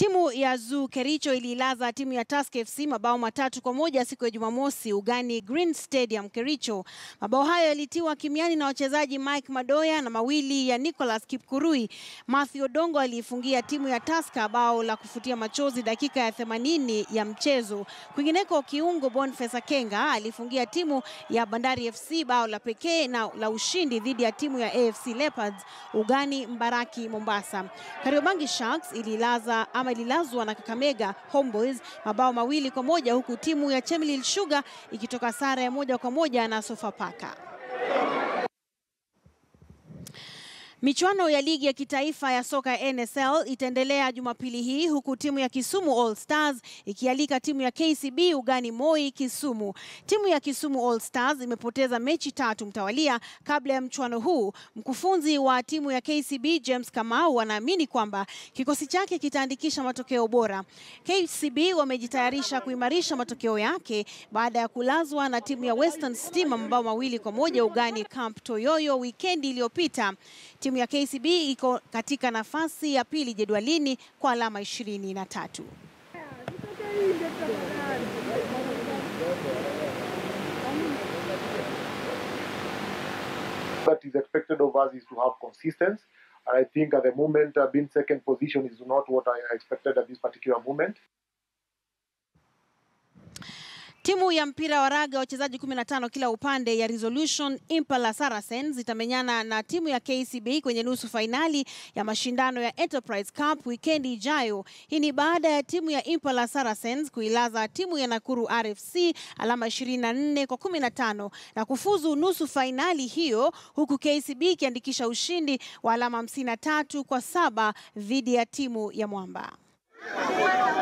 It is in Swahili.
Timu ya Zoo Kericho ililaza timu ya Tusker FC mabao matatu kwa moja siku ya Jumamosi ugani Green Stadium Kericho. Mabao hayo yalitiwa kimiani na wachezaji Mike Madoya na mawili ya Nicholas Kipkurui. Matthew Odongo aliifungia timu ya Tusker bao la kufutia machozi dakika ya 80 ya mchezo. Kwingineko, kiungo Boniface Akenga alifungia timu ya Bandari FC bao la pekee na la ushindi dhidi ya timu ya AFC Leopards ugani Mbaraki Mombasa. Kariobangi Sharks ililaza ama ililazwa na Kakamega Homeboys mabao mawili kwa moja huku timu ya Chemelil Sugar ikitoka sare ya moja kwa moja na Sofapaka. Michuano ya ligi ya kitaifa ya soka ya NSL itaendelea Jumapili hii huku timu ya Kisumu All Stars ikialika timu ya KCB ugani Moi Kisumu. Timu ya Kisumu All Stars imepoteza mechi tatu mtawalia kabla ya mchuano huu. Mkufunzi wa timu ya KCB James Kamau anaamini kwamba kikosi chake kitaandikisha matokeo bora. KCB wamejitayarisha kuimarisha matokeo yake baada ya kulazwa na timu ya Western Stima mabao mawili kwa moja ugani Camp Toyoyo wikendi iliyopita. Timu ya KCB iko katika nafasi ya pili jedwalini kwa alama ishirini na tatu. that is expected of us is to have consistency. I think at the moment, uh, being second position is not what I expected at this particular moment. Timu ya mpira wa raga wachezaji 15 kila upande ya Resolution Impala Saracens itamenyana na timu ya KCB kwenye nusu fainali ya mashindano ya Enterprise Cup wikendi ijayo. Hii ni baada ya timu ya Impala Saracens kuilaza timu ya Nakuru RFC alama 24 kwa 15 na kufuzu nusu fainali hiyo, huku KCB ikiandikisha ushindi wa alama 53 kwa saba dhidi ya timu ya Mwamba.